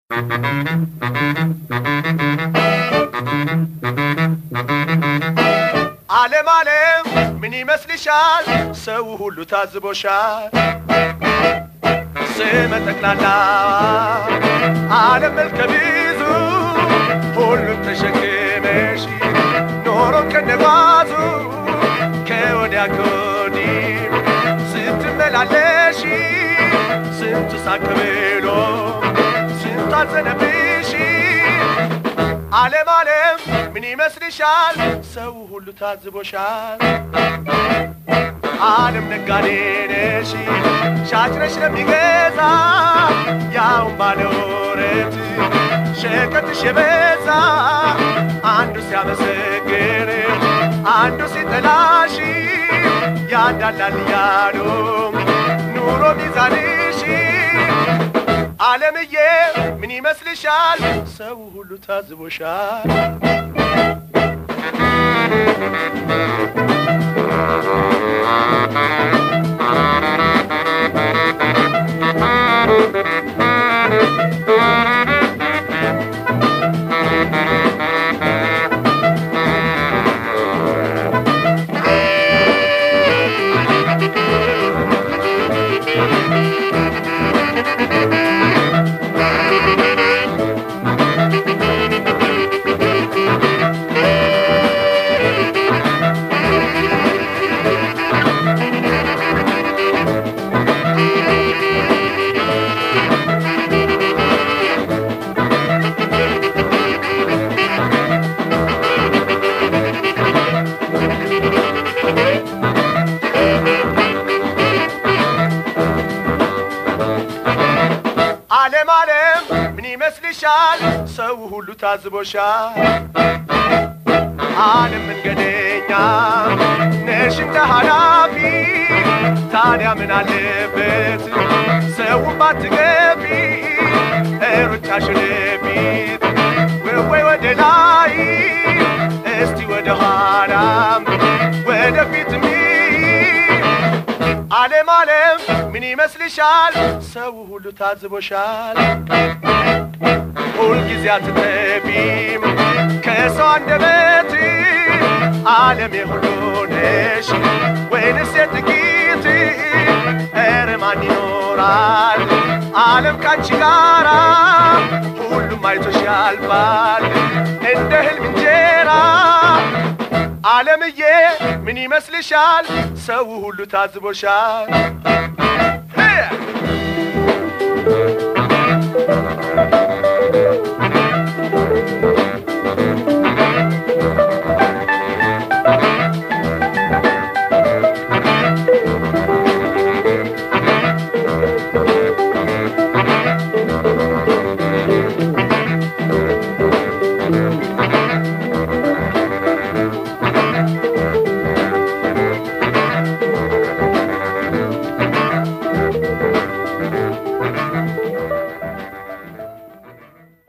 ዓለም ዓለም ምን ይመስልሻል? ሰው ሁሉ ታዝቦሻል። ስመ ጠቅላላ ዓለም መልከ ብዙ ሁሉም ተሸክመሽ ኖሮ ከነጓዙ ከወዲያ ከወዲህ ስትመላለሽ ስንቱ ሳቅ ብሎ ስንቱ አዘነብሽ። ዓለም ዓለም ምን ይመስልሻል? ሰው ሁሉ ታዝቦሻል። ዓለም ነጋዴ ነሽ ሻጭ ነሽ ለሚገዛ ያውን ባለ ወረት ሸቀጥሽ የበዛ አንዱ ሲያመሰግን አንዱ ሲጠላሽ ያዳላል እያሉ ኑሮ ሚዛንሽ ዓለምዬ ምን ይመስልሻል? ሰው ሁሉ ታዝቦሻል። ዓለም ዓለም ምን ይመስልሻል? ሰው ሁሉ ታዝቦሻል። ዓለም መንገደኛ ነሽ እንደ ኃላፊ ታዲያ ምን አለበት ሰው ባትገቢ ሩጫሽ ወደፊት ወይ ወደ ላይ እስቲ ወደ ኋላም ወደፊት ዓለም ዓለም ምን ይመስልሻል? ሰው ሁሉ ታዝቦሻል። ሁልጊዜ አትጠቢም ከሰው አንደበት ዓለም የሁሉ ነሽ ወይንስ የጥቂት? ኧረ ማን ይኖራል ዓለም ካንቺ ጋራ? ሁሉም አይቶሽ ያልፋል እንደ ህልም እንጀራ። ዓለምዬ ምን ይመስልሻል? ሰው ሁሉ ታዝቦሻል።